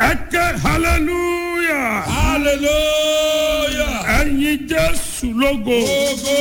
ẹ ké hallelujah hallelujah. ẹ̀yin jésù lógo Ogo.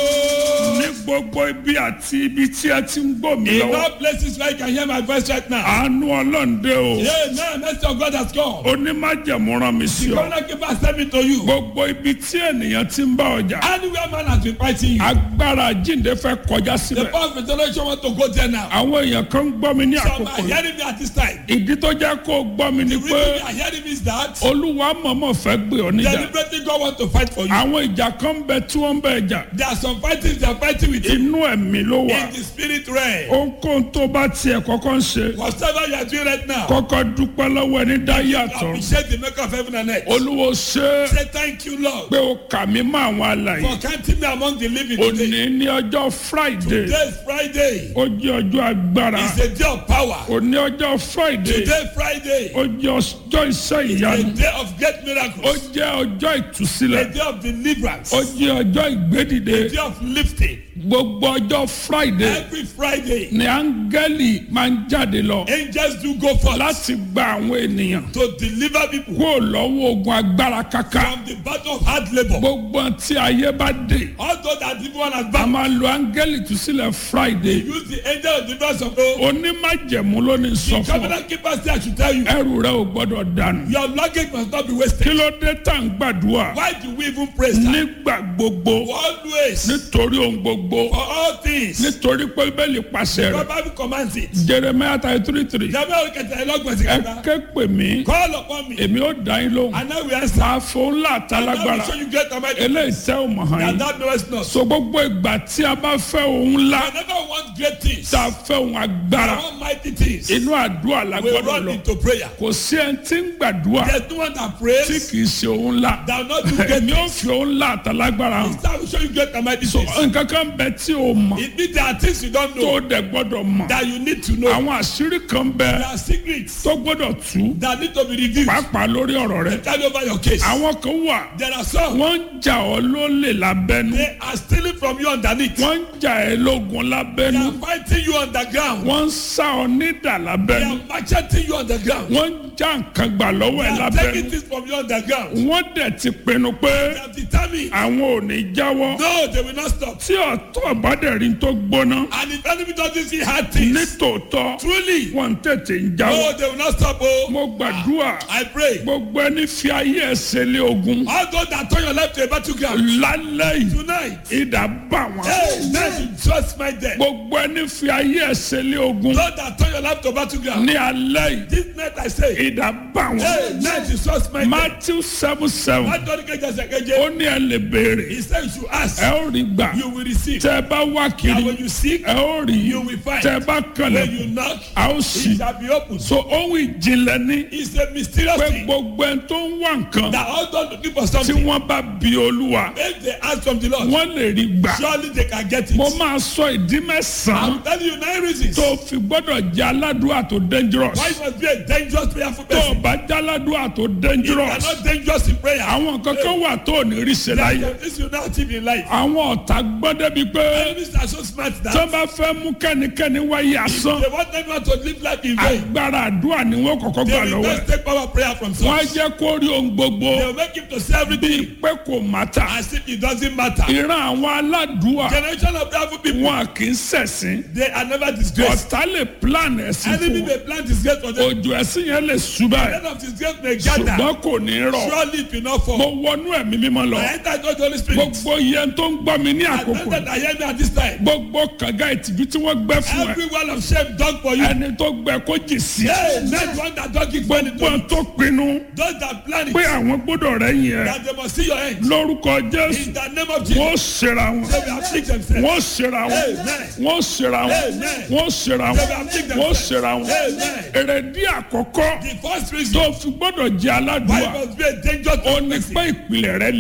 ní gbogbo ibi àti ibi tí ẹ ti ń gbọ́ mi In lọ́wọ́ all places where you can hear my voice right now. àánú ọlọ́ǹde o Yeah, now mercy of God has come. onímájẹ̀mú rán mi sí The ọ corner keeper send me to you. gbogbo ibi tí ènìyàn ti ń bá ọjà Anywhere man has been fighting you. agbára jíǹde fẹ́ kọjá The síbẹ̀ power of resurrection want to go there now. àwọn èèyàn kan ń gbọ́ mi ní Some àkókò are yìí hearing me at this time. ìdí tó jẹ́ kó o gbọ́ mi ni The pé reason they are hearing me is that olúwa mọ̀mọ́ fẹ́ gbé ọ níjà deliberately God want to fight for you. àwọn ìjà kan ń bẹ tí wọ́n ń bẹ jà There are some fightings they are fighting with you inú ẹ̀mí ló wà in the spirit realm. ohunkóhun tó bá tiẹ̀ kọ́kọ́ ń ṣe Whatever you are doing right now, kọ́kọ́ dúpẹ́ lọ́wọ́ ẹni dá yàtọ̀ appreciate the maker of heaven and earth. olúwo ṣe é Say thank you, Lord, pé o kà mí mọ́ àwọn alàyè for counting me among the living today. òní ní ọjọ́ friday Today is Friday. ó jẹ́ ọjọ́ agbára It's a day of power. òní ọjọ́ friday Today Friday. ó jẹ́ ọjọ́ iṣẹ́ A ìyanu day of great ó miracles. jẹ́ ọjọ́ A ìtúsílẹ̀ day of deliverance. ó A jẹ́ ọjọ́ ìgbédìde day of lifting. gbogbo ọjọ́ friday Every Friday, ni áńgẹ́lì máa ń jáde lọ angels do go forth láti gba àwọn ènìyàn to deliver people kó lọ́wọ́ ogun agbára kaka from the battle of hard labor. gbogbo tí ayé bá dé Although that evil one has a bound, máa lo áńgẹ́lì túsílẹ̀ friday use the angel of deliverance of God. onímájẹ̀mú ló ní sọ The fún ọ covenant keeper say I should tell you, ẹrù rẹ ò gbọ́dọ̀ dànù your luggage must not be kí wasted. ló dé tá à ń gbàdúrà Why do we even praise time? nígbà gbogbo Always, nítorí ohun gbogbo for all things, nítorí pé bẹ́ẹ̀lì pàṣẹ the rẹ̀ Bible commands it. jeremiah thirty three three Jẹ́bẹ́ olùkẹ́tẹ̀ ẹlọ́gbọ̀n sí ẹ kẹta. ké pè mí Call upon me, èmi ó dá yín lóhùn and I will answer. máa fún ńlá And I will àtàlágbára show you great and mighty eléyìí tẹ́ ò mọ̀ hàn that yín thou knowest not. so gbogbo ìgbà tí a bá fẹ́ ohun ńlá Whenever we want great things, tá a fẹ́ ohun agbára want mighty things, inú àdúrà la we gbọ́dọ̀ run lọ into prayer. kò sí ẹni tí ń gbàdúrà There's no one that tí prays kì í ṣe ohun ńlá that will not do great èmi ò things. fi ohun ńlá àtàlágbára hàn That will show you great and mighty so things. nǹkan kan bẹ tí o mọ̀ It means there are things you don't tó know o dẹ̀ gbọ́dọ̀ mọ̀ that you need to know. àwọn àṣírí kan bẹ There are secrets tó gbọ́dọ̀ tú that need to be revealed. pàápàá lórí ọ̀rọ̀ rẹ Tell over your case. àwọn kan wà There are some wọ́n ń jà ọ́ lólè lábẹ́nu they are stealing from you underneath. wọ́n ń jà ẹ́ lógun They lábẹ́nu are fighting you underground. wọ́n ń sá ọ nídà They lábẹ́nu are macheting you underground. wọ́n ń já nǹkan gbà lọ́wọ́ They ẹ̀ are lábẹ́nu taking things from you underground. wọ́n dẹ̀ ti pinnu pé They are determined. àwọn ò ní jáwọ́ No, they will not stop. tí ọ̀tọ̀ bá dẹ̀ rí tó gbóná And if enemy doesn't see hard things, nítòótọ́ truly, wọ́n tètè ń jáwọ́ no, they will not stop. Oh, mo gbàdúrà I pray. gbogbo ẹni fi ayé ẹsẹ̀ lé ogun All those that turn your life to a battleground lálẹ́ yìí tonight, ìdá bá wọn. hey, let you just my death. gbogbo ẹni fi ayé ẹsẹ̀ lé ogun Those that turn your life to battleground, ní alẹ́ yìí this night I say, ìdá bá wọn. hey, let you just my death. matthew seven seven That don't get just a ó ní ẹ lè béèrè He said you should ask, ẹ ó rí gbà you will receive. tẹ ẹ bá wá And kiri when you seek, ẹ ó rí you will find. tẹ ẹ bá When kànlẹ̀ you knock, a ó it sì. shall be opened. so ohun ìjìnlẹ̀ ní It's a mysterious pé thing gbogbo ẹni tó ń wá nǹkan that all done looking for tí something. wọ́n bá bi olúwa If they ask from the Lord, wọ́n lè rí gbà. surely they can get it. mo máa sọ ìdí mẹ́sàn-án I'm telling you nine reasons tó fi gbọ́dọ̀ jẹ́ aládùúrà tó dangerous. why you must be a dangerous prayerful tó o person. bá jẹ́ aládùúrà tó You dangerous. are not dangerous in prayer. àwọn kankan wà tó ò ní rí ṣe láyé. This you not achieve in life. àwọn ọ̀tá gbọ́ débi pé Enemies are so smart tó that bá fẹ́ mú kẹ́nikẹ́ni wáyé asán they want everyone to live life in vain. agbára àdúrà ni wọ́n kọ́kọ́ They gbà will lọ́wọ́ ẹ̀. just take power prayer from wọ́n á source. jẹ́ kó rí ohun gbogbo They will make him to say everything pé kò mátà. as if it doesn't matter. ìran àwọn aládùúà Generation of prayerful people, wọn kì í ṣẹ̀sìn. they are never disgraced. ọ̀tá lè plan ẹ̀sìn Enemy fún wọn. may plan disgrace for them. òjò ẹ̀sìn yẹn lè ṣúbà End of disgrace may gather. ṣùgbọ́n kò ní rọ̀. Surely it will not mo fall. wọnú ẹ̀mí mímọ́ lọ. I enter into the Holy Spirit. gbogbo yẹn tó ń gbọ́ mi ní I àkókò enter I hear me at this time. gbogbo kànga ìtìjú tí wọ́n gbẹ́ fún ẹ Every wall of shame done for you. ẹni tó gbẹ kó jì sí ẹ Hey, let one that don't give money to gbọ́n you. tó pinnu Those that plan pé it, àwọn gbọ́dọ̀ rẹ̀ yẹn that they must see your end. lórúkọ jésù In the name of Jesus, wọ́n ṣera wọn they will afflict themselves. wọ́n ṣera wọn Amen. wọ́n ṣera wọn Amen. wọ́n ṣera They wọn will afflict wọ́n themselves. ṣera wọn Amen. èrèdí àkọ́kọ́ The first tó reason fi gbọ́dọ̀ jẹ́ why aládùúgbà you must be a dangerous ó ní person. pé ìpìlẹ̀ rẹ̀ le Your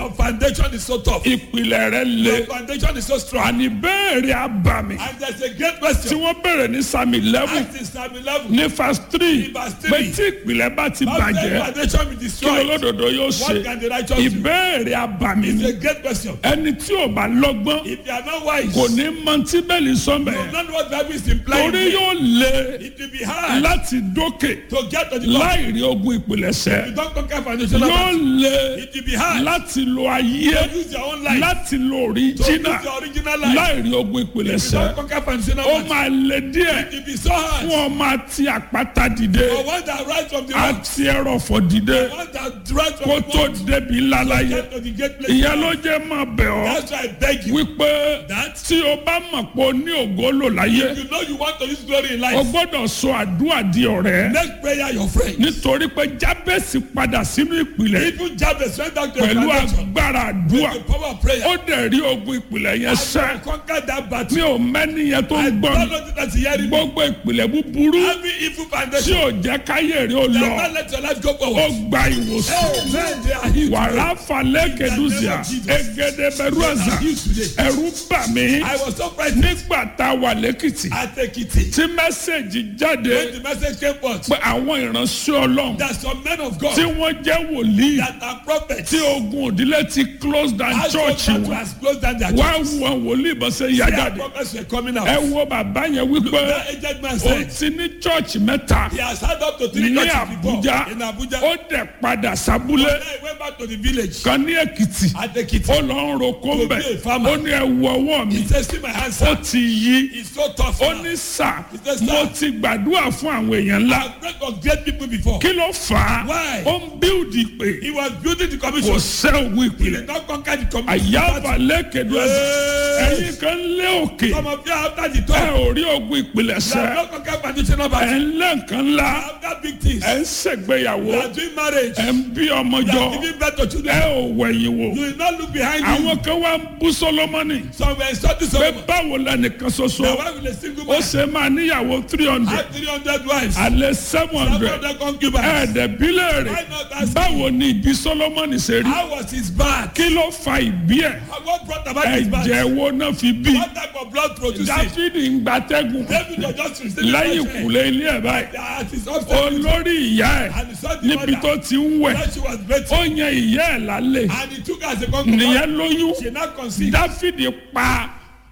Your foundation is so tough. ìpìlẹ̀ rẹ le Your foundation is so strong. àní béèrè abàmì And there's a great tí question. wọ́n béèrè ní sami eleven Ask in Psalm 11. ní verse three Ní verse pé three. tí ìpìlẹ̀ bá ti How can bàjẹ́ foundation be kí destroyed? olódodo yóò What ṣe can the righteous do? ìbéèrè abàmì It's ni a great question. ẹni tí ò bá lọ́gbọ́n If you are not wise, kò ní mọ tí bẹ́ẹ̀lì sọ́mbẹ̀ you don't know what Bible is implying. torí yóò le It will be hard láti dókè to get to the top. láì rí ogun ìpìlẹ̀ṣẹ̀ You don't conquer foundational yóò battle. le It will be hard láti lo ayé to use your own life. láti lo To use òríjínà your original life. láì rí ogun You ìpìlẹ̀ṣẹ̀ don't conquer foundational ó battle. máa le díẹ̀ It will be so hard. fún ọmọ àti àpáta dìde For one that rise from the rock. àti ẹrọ̀fọ̀ dìde One that rise from kó the tó rock. débi ńlá láyé Get to the great place. ìyẹn ló jẹ́ máa bẹ̀ ọ́ That's why I beg you. wípé That tí o bá mọ̀ pé o ní ògo lò láyé you know you want to use glory in o life. gbọ́dọ̀ sọ àdúrà di ọ̀rẹ́ Make prayer your friend. nítorí pé jábẹ́sì padà sínú ìpìlẹ̀ Even Jabez went down to a pẹ̀lú foundation. agbára àdúrà The power of prayer. ó dẹ̀ rí ogun ìpìlẹ̀ yẹn And sẹ́ you conquer that mi battle. ò mẹ́ni yẹn tó I ń don't gbọ́ mi know that you hearing me. gbogbo ìpìlẹ̀ búburú Every evil tí foundation. ò jẹ́ káyé rí ó lọ Never let your life go ó forward. gba ìwòsàn Amen. They are healed. wàrà falẹ̀ kẹdùsíà egede bẹ̀rù àzà ẹ̀rù bà mí I was so frightened nígbà tá a wà lẹ́kìtì at Ekiti. tí mẹ́sẹ̀gì jáde When the message came forth pé àwọn ìránṣẹ́ ọlọ́run that some men of tí God wọ́n jẹ́ wòlíì that are prophets tí ogun òdílé ti close down has church gone to wọn has closed down their wá church. wo àwọn wòlíì bó ṣe yá Their jáde prophets were coming out. ẹ wo bàbá yẹn wípé That aged man ó said ti ní church mẹ́ta he has had up to three ní churches before Àbújá in Abuja. ó dẹ̀ padà sábúlé Then he went back to the village kan ní Èkìtì at Ekiti. ó lọ ń roko ń bẹ̀ To be a farmer. ó ní ẹ wo ọwọ́ mi He said, see my hands, ó sir. ti yí It's so tough ó now. ní sà said, "Sir." mo ti gbàdúrà fún àwọn èèyàn ńlá I've prayed for great people before. kí ló fà á Why? ó ń bíldì pé He was building the kò commission. sẹ́ ògùn He ìpìlẹ̀ did not conquer the commission. àyàfà lẹ́kẹ̀dọ́ Hey. ẹ̀yìn kan lé òkè Some of you after the ẹ top, ò rí ogun ìpìlẹ̀ you have sẹ́ not conquered foundational ẹ̀ battle. ń lé nǹkan ńlá After big things, ẹ̀ ń ṣègbéyàwó you are doing marriage, ẹ̀ ń bí ọmọ you jọ are giving birth to ẹ children. ò wẹ̀yìn wò You will not look behind you. àwọn kan wá ń bú Sólómọ́nì Some were insulting pé someone. báwo lẹnìkan ṣoṣo The wife with a single ó man ṣe máa níyàwó three hundred had 300 wives. alẹ́ seven Some hundred of them concubines. ẹ̀ẹ́dẹ̀bílẹ̀ Why rẹ̀ not ask báwo ni ìbí Sólómọ́nì ṣe rí How was his birth? kí ló fa ìbí ẹ̀ What brought about his birth? ẹ̀jẹ̀ wo náà fi bí What type of blood produced it? Dáfídì ń gbatẹ́gùn David was just receiving lẹ́yìn fresh air. kùlé ilé ẹ̀ báyìí At his upstairs, olórí ìyá ẹ̀ and he saw the níbi mother. tó ti ń wẹ̀ When she was bathing, ó yan ìyá ẹ̀ lálẹ́ and he took her as a concubine. nìyẹn lóyún She now conceived. Dáfídì pa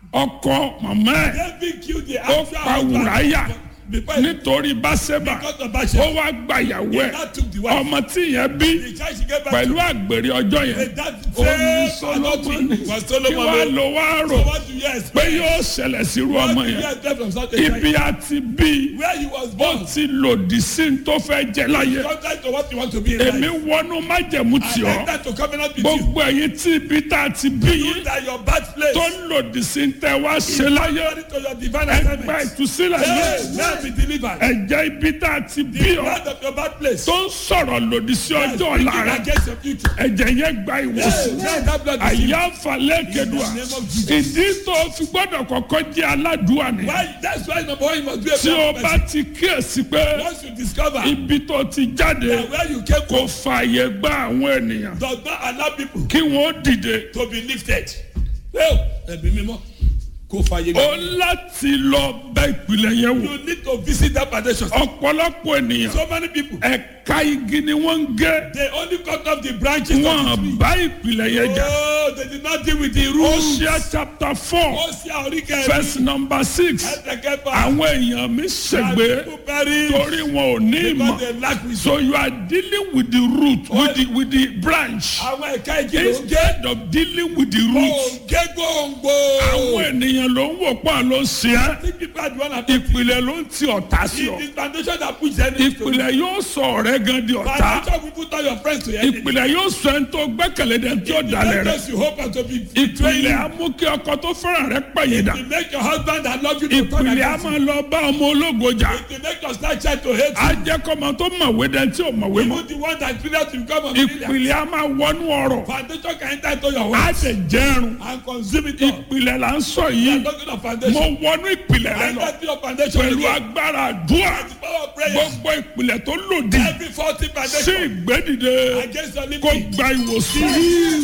ọkọ màmá ẹ̀ David killed the ó actual pa husband Wùráyà before he nítorí Báṣẹ́bà got of ó Bathsheba. wá gbàyàwó He ẹ̀ now took the wife. ọmọ tí ìyẹn bí The child she gave back pẹ̀lú to àgbèrè ọjọ́ yẹn the dad ó ní same adultery Sólómọ́nì was kí wàá Solomon. lọ wá rò So what do you expect? pé yóò ṣẹlẹ̀ sírú What ọmọ do you yẹn expect from such a ibi child? àti bí Where he was ó born. ti lòdì sí ní tó fẹ́ jẹ láyé Contrary to what you want to be in èmi life. wọnú májẹ̀mú tì I ọ́ enter to covenant with you. gbogbo ẹ̀yin tí ibi tá a ti bí You yín that your birthplace tó ń lòdì sí ní tẹ́ wá ṣe láyé according to your divine ẹgbẹ́ assignment. ìtúsílẹ̀ Hey, yìí now be delivered. ẹ̀jẹ̀ ibi tá a ti bí The ọ́ blood of your birthplace. tó ń sọ̀rọ̀ lòdì sí ọjọ́ ọ̀la Speaking rẹ̀ against your future. ẹ̀jẹ̀ yẹn gba Hey, ìwòsàn now that blood is healed. àyà falẹ̀ kedua In the name of Jesus. ìdí tó fi gbọ́dọ̀ kọ́kọ́ jẹ́ aládùúwà ni Why? That's why number one you must be a tí o proper bá person. ti kíyèsí pé Once you discover ibi tó ti jáde that where you came kò from fààyè gba àwọn ènìyàn does not allow people kí wọ́n dìde to be lifted. Well, ẹ̀mí mímọ́ kò fàyè ó gbà. láti lọ bẹ ìpìlẹ̀ yẹn wò You need to visit that foundation. ọ̀pọ̀lọpọ̀ ènìyàn So many people ẹ̀ka igi ni wọ́n ń gé they only cut off the branches of the wọ́n tree. bá ìpìlẹ̀ yẹn jà Oh, they did not deal with the roots. Hosea chapter four Ó ṣe àríkẹ́ verse number six ẹ̀ẹ́dẹ̀kẹ́fà. àwọn èèyàn mi ṣègbè People perish torí wọn ò ní ìmọ̀ because they lack wisdom. so you are dealing with the root with the with the branch Àwọn ẹ̀ka igi ló ń gé. instead of dealing with the root Òǹgé gbòǹgbò. àwọn ènìyàn ló ń wò pọ̀ ló ń ṣe é Think people are the one affected. ìpìlẹ̀ ló ń ti ọ̀tá sí ọ It is foundation that puts enemies to you. ìpìlẹ̀ yóò sọ ọ̀rẹ́ gan di ọ̀tá Foundation will put all your friends to enemy. ìpìlẹ̀ yóò sọ ẹni tó gbẹ́kẹ̀lé dẹ̀ tí ó dalẹ̀ rẹ̀ Because you hope and to be ìpìlẹ̀ á mú kí ọkọ tó fẹ́ràn rẹ̀ pẹ̀yìndà to make your husband that love you to turn ìpìlẹ̀ á against you. máa lọ bá ọmọ ológo jà To make your slight child to hate á jẹ́ kọ́mọ tó mọ̀wé dẹ̀ tí ò mọ̀wé you. mọ́ Even the one that failure to become a millionaire. ìpìlẹ̀ á máa wọnú ọ̀rọ̀ Foundation can enter into your á world dẹ̀ jẹ́rùn and consume it all. ìpìlẹ̀ là ń sọ You yìí are talking of mo foundation. wọnú ìpìlẹ̀ rẹ lọ Enter to your foundation pẹ̀lú again. agbára àdúrà The power of prayer. gbogbo ìpìlẹ̀ tó lòdì Every faulty sí foundation ìgbédìde against your kó living. gba ìwòsàn.